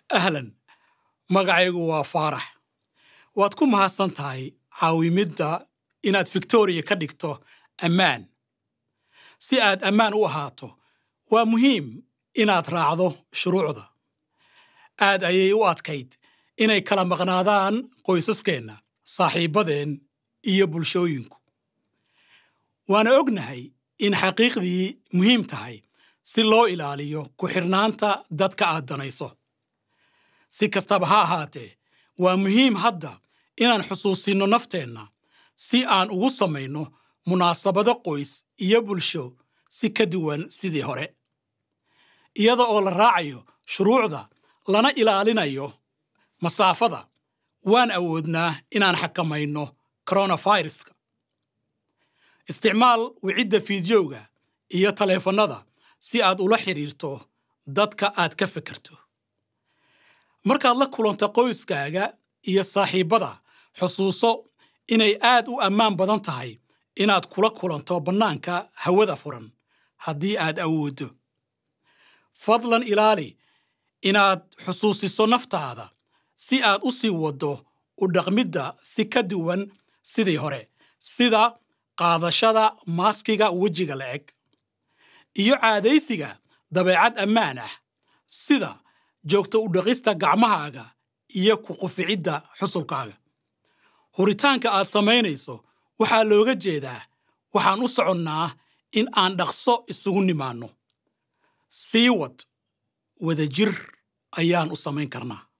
ahlan magacaygu waa faarax waad ku mahadsan tahay caawimidda inaad victoriya ka dhigto ammaan si aad ammaan u ahaato waa muhiim inaad raacdo shuruucda aad ayay u adkayd inay kala maqnaadaan qoysaskeenna saaxiibbadeen iyo bulshooyinku waana ognahay in xaqiiqdii muhiim tahay si loo ilaaliyo ku xidhnaanta dadka aad danayso si kastaba ha ahaatee waa muhiim hadda inaan xusuusinno nafteenna si aan ugu samayno munaasabado qoys iyo bulsho si ka duwan sidii hore iyada oo la raacayo shuruucda lana ilaalinayo masaafada waan awoodnaa inaan xakamayno koronaviruska isticmaal wicidda fiidiyowga iyo taleefannada si aad ula xidhiirto dadka aad ka fekerto markaad la kulanto qoyskaaga iyo saaxiibbada xusuuso inay aad u ammaan badan tahay inaad kula kulanto bannaanka hawada furan haddii aad awooddo fadlan ilaali inaad xusuusiso naftaada si aad u sii waddo u dhaqmidda si ka duwan sidii hore sida qaadashada maaskiga wejiga la-eg iyo caadaysiga dabeecad ammaan ah sida joogto u dhaqista gacmahaaga iyo ku quficidda xusulkaaga huritaanka aad samaynayso waxaa looga jeedaa waxaan u soconnaa in aan dhaqso isugu nimaanno sii wad wadajir ayaan u samayn karnaa